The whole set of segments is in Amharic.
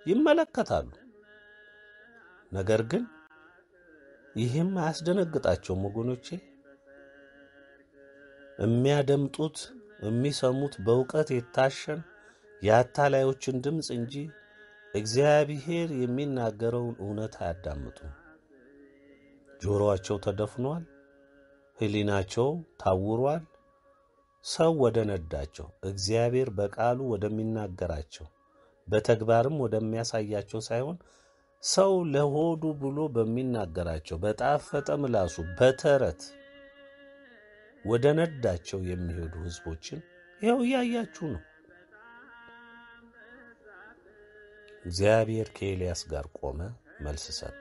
ይመለከታሉ። ነገር ግን ይህም አያስደነግጣቸውም ወገኖቼ። የሚያደምጡት የሚሰሙት በእውቀት የታሸን የአታላዮችን ድምፅ እንጂ እግዚአብሔር የሚናገረውን እውነት አያዳምጡም። ጆሮአቸው ተደፍኗል፣ ሕሊናቸው ታውሯል። ሰው ወደ ነዳቸው እግዚአብሔር በቃሉ ወደሚናገራቸው በተግባርም ወደሚያሳያቸው ሳይሆን ሰው ለሆዱ ብሎ በሚናገራቸው በጣፈጠ ምላሱ በተረት ወደ ነዳቸው የሚሄዱ ሕዝቦችን ይኸው እያያችሁ ነው። እግዚአብሔር ከኤልያስ ጋር ቆመ፣ መልስ ሰጠ።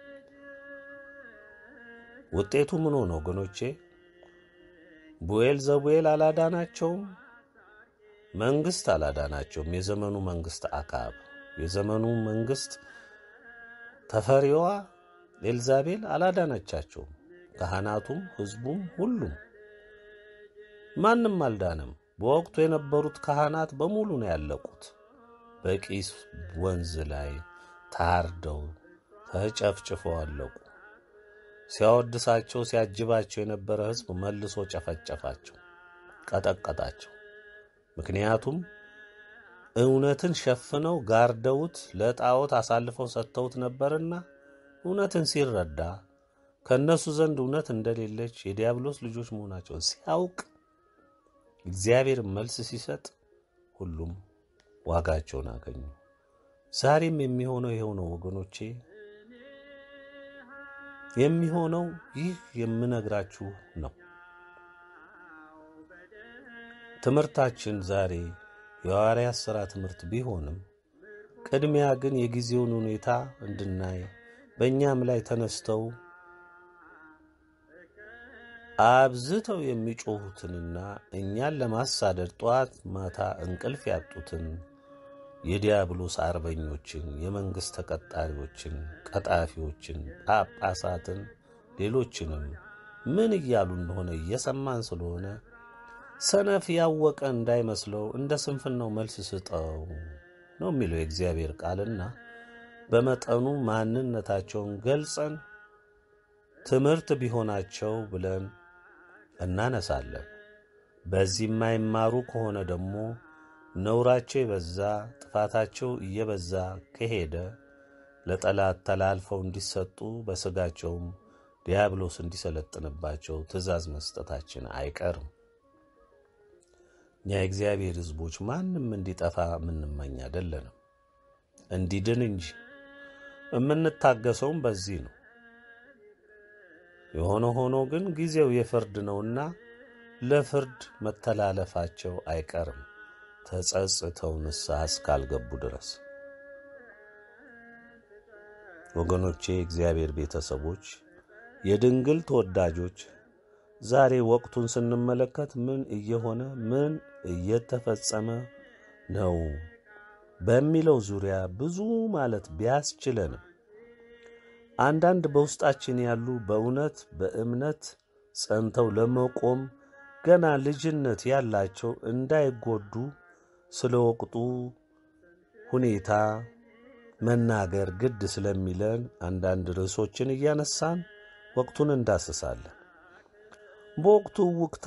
ውጤቱ ምን ሆነ ወገኖቼ? ቡኤል ዘቡኤል አላዳናቸውም። መንግስት አላዳናቸውም። የዘመኑ መንግስት አካብ፣ የዘመኑ መንግስት ተፈሪዋ ኤልዛቤል አላዳናቻቸውም። ካህናቱም ሕዝቡም ሁሉም ማንም አልዳነም። በወቅቱ የነበሩት ካህናት በሙሉ ነው ያለቁት። በቂስ ወንዝ ላይ ታርደው ተጨፍጭፈው አለቁ። ሲያወድሳቸው ሲያጅባቸው የነበረ ሕዝብ መልሶ ጨፈጨፋቸው፣ ቀጠቀጣቸው። ምክንያቱም እውነትን ሸፍነው ጋርደውት ለጣዖት አሳልፈው ሰጥተውት ነበርና እውነትን ሲረዳ ከእነሱ ዘንድ እውነት እንደሌለች የዲያብሎስ ልጆች መሆናቸውን ሲያውቅ እግዚአብሔር መልስ ሲሰጥ ሁሉም ዋጋቸውን አገኙ። ዛሬም የሚሆነው ይኸው ነው ወገኖቼ። የሚሆነው ይህ የምነግራችሁ ነው። ትምህርታችን ዛሬ የሐዋርያት ሥራ ትምህርት ቢሆንም ቅድሚያ ግን የጊዜውን ሁኔታ እንድናይ በእኛም ላይ ተነስተው አብዝተው የሚጮኹትንና እኛን ለማሳደድ ጠዋት ማታ እንቅልፍ ያጡትን የዲያብሎስ አርበኞችን፣ የመንግሥት ተቀጣሪዎችን፣ ቀጣፊዎችን፣ ጳጳሳትን፣ ሌሎችንም ምን እያሉ እንደሆነ እየሰማን ስለሆነ ሰነፍ ያወቀ እንዳይመስለው እንደ ስንፍናው መልስ ስጠው ነው የሚለው የእግዚአብሔር ቃልና በመጠኑ ማንነታቸውን ገልጸን ትምህርት ቢሆናቸው ብለን እናነሳለን። በዚህ የማይማሩ ከሆነ ደግሞ ነውራቸው የበዛ ጥፋታቸው እየበዛ ከሄደ ለጠላት ተላልፈው እንዲሰጡ በሥጋቸውም ዲያብሎስ እንዲሰለጥንባቸው ትእዛዝ መስጠታችን አይቀርም። እኛ የእግዚአብሔር ሕዝቦች ማንም እንዲጠፋ የምንመኝ አይደለንም፣ እንዲድን እንጂ። የምንታገሰውም በዚህ ነው። የሆነ ሆኖ ግን ጊዜው የፍርድ ነውና ለፍርድ መተላለፋቸው አይቀርም ተጸጽተው ንስሐ እስካልገቡ ድረስ። ወገኖቼ፣ የእግዚአብሔር ቤተሰቦች፣ የድንግል ተወዳጆች ዛሬ ወቅቱን ስንመለከት ምን እየሆነ ምን እየተፈጸመ ነው በሚለው ዙሪያ ብዙ ማለት ቢያስችለንም አንዳንድ በውስጣችን ያሉ በእውነት በእምነት ጸንተው ለመቆም ገና ልጅነት ያላቸው እንዳይጎዱ ስለ ወቅቱ ሁኔታ መናገር ግድ ስለሚለን አንዳንድ ርዕሶችን እያነሳን ወቅቱን እንዳስሳለን። በወቅቱ ውክታ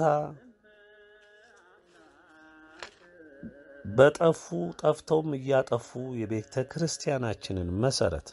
በጠፉ ጠፍተውም እያጠፉ የቤተ ክርስቲያናችንን መሠረት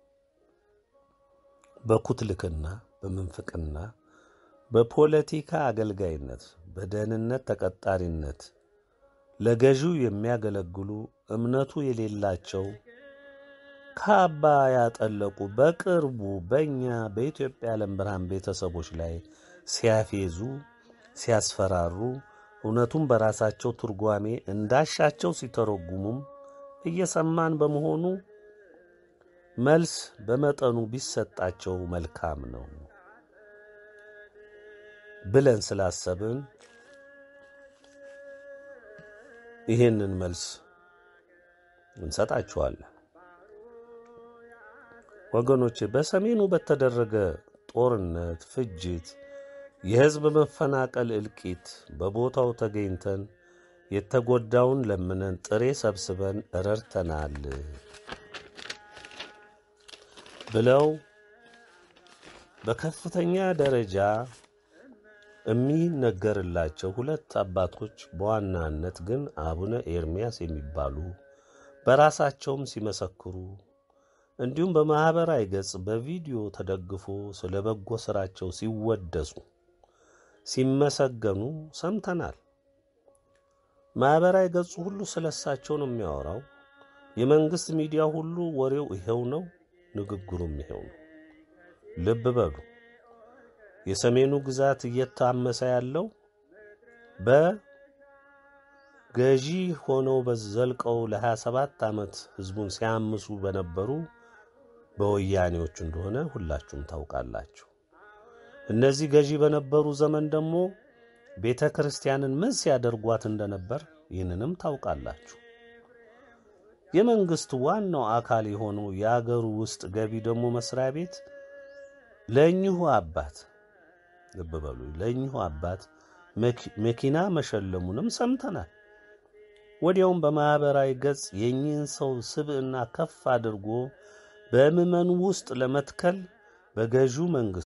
በኩትልክና በምንፍቅና በፖለቲካ አገልጋይነት በደህንነት ተቀጣሪነት ለገዢው የሚያገለግሉ እምነቱ የሌላቸው ካባ ያጠለቁ በቅርቡ በእኛ በኢትዮጵያ ዓለም ብርሃን ቤተሰቦች ላይ ሲያፌዙ ሲያስፈራሩ እውነቱን በራሳቸው ትርጓሜ እንዳሻቸው ሲተረጉሙም እየሰማን በመሆኑ መልስ በመጠኑ ቢሰጣቸው መልካም ነው ብለን ስላሰብን ይህንን መልስ እንሰጣችኋለን። ወገኖቼ በሰሜኑ በተደረገ ጦርነት፣ ፍጅት፣ የሕዝብ መፈናቀል፣ እልቂት በቦታው ተገኝተን የተጎዳውን ለምነን ጥሬ ሰብስበን ረድተናል። ብለው በከፍተኛ ደረጃ የሚነገርላቸው ሁለት አባቶች በዋናነት ግን አቡነ ኤርምያስ የሚባሉ በራሳቸውም ሲመሰክሩ እንዲሁም በማኅበራዊ ገጽ በቪዲዮ ተደግፎ ስለ በጎ ሥራቸው ሲወደሱ ሲመሰገኑ ሰምተናል። ማኅበራዊ ገጹ ሁሉ ስለ እሳቸው ነው የሚያወራው። የመንግሥት ሚዲያ ሁሉ ወሬው ይሄው ነው፣ ንግግሩም ይሄው ነው። ልብ በሉ። የሰሜኑ ግዛት እየታመሰ ያለው በገዢ ሆነው በዘልቀው ለ27 ዓመት ሕዝቡን ሲያምሱ በነበሩ በወያኔዎች እንደሆነ ሁላችሁም ታውቃላችሁ። እነዚህ ገዢ በነበሩ ዘመን ደግሞ ቤተ ክርስቲያንን ምን ሲያደርጓት እንደነበር ይህንንም ታውቃላችሁ። የመንግሥት ዋናው አካል የሆነው የአገሩ ውስጥ ገቢ ደግሞ መስሪያ ቤት ለእኚሁ አባት ልብ በሉ፣ ለእኚሁ አባት መኪና መሸለሙንም ሰምተናል። ወዲያውም በማኅበራዊ ገጽ የእኚህን ሰው ስብዕና ከፍ አድርጎ በምዕመኑ ውስጥ ለመትከል በገዢው መንግሥት